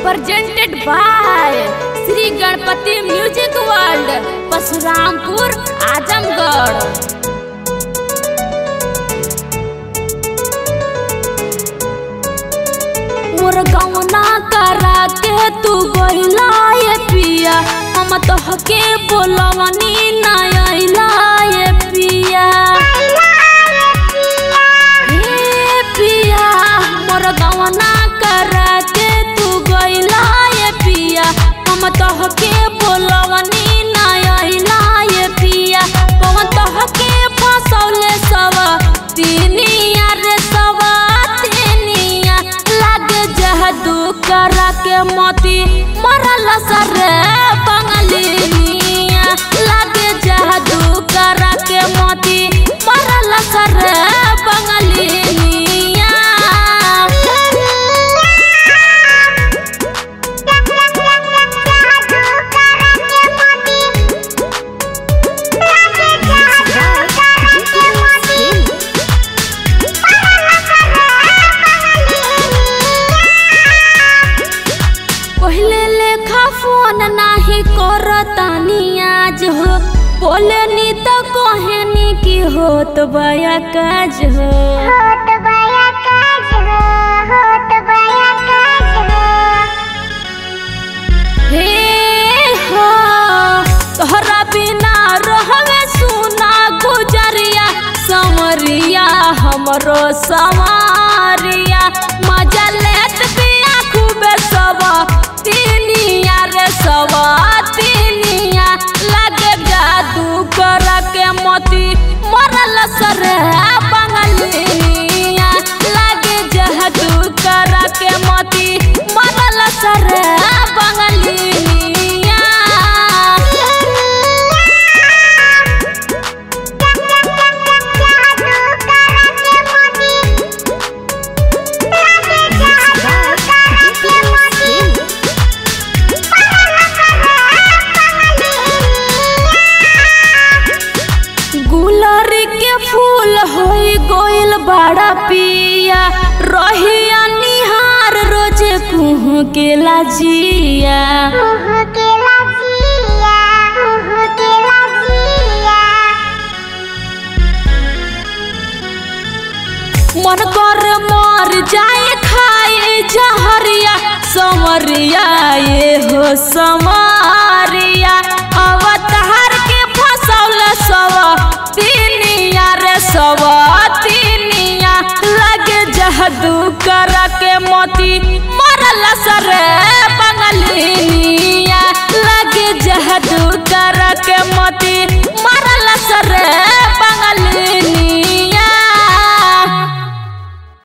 presented by Shri Ganpati music world Parshurampur Azamgarh मोर गौना करा के तू गइला ये पिया हम तोहके बोलवनी ना अइला ये पिया हे पिया मोर गौना करा के तू गइला ये पिया हम तोहके बोलवनी ना अइला ये पिया कौन तोहके फसौले सब तीनिया रे सब तीनिया लागे जहदू करा के मोती मरल सरे बंगलिया लागे जहदू करा के मोती मरल सरे बंगलिया पहले लेखा फोन नाही करतानी आज हो बोले नी तो कहनी की होत बया काज हो होत बया काज हो होत बया काज हो हे हो तोहरा बिना रहवे सुना गुजरिया समरिया हमरो समारिया मजा लेत बिया खूबे सब तीनिया रे सब तीनिया लागे जादू कर के मोती मरल सरे बंगलिया लागे जादू कर के मोती मरल सरे बंगलिया गुलर के फूल होई गोइल बड़ा पिया रहिया निहार रोजे कुहू के लाजिया मन कर मर जाए खाए जहरिया समरिया ये हो समरिया अवतार के फसौल सब तीनिया रे सब तीनिया लगे जहदू कर के मोती मरल सरे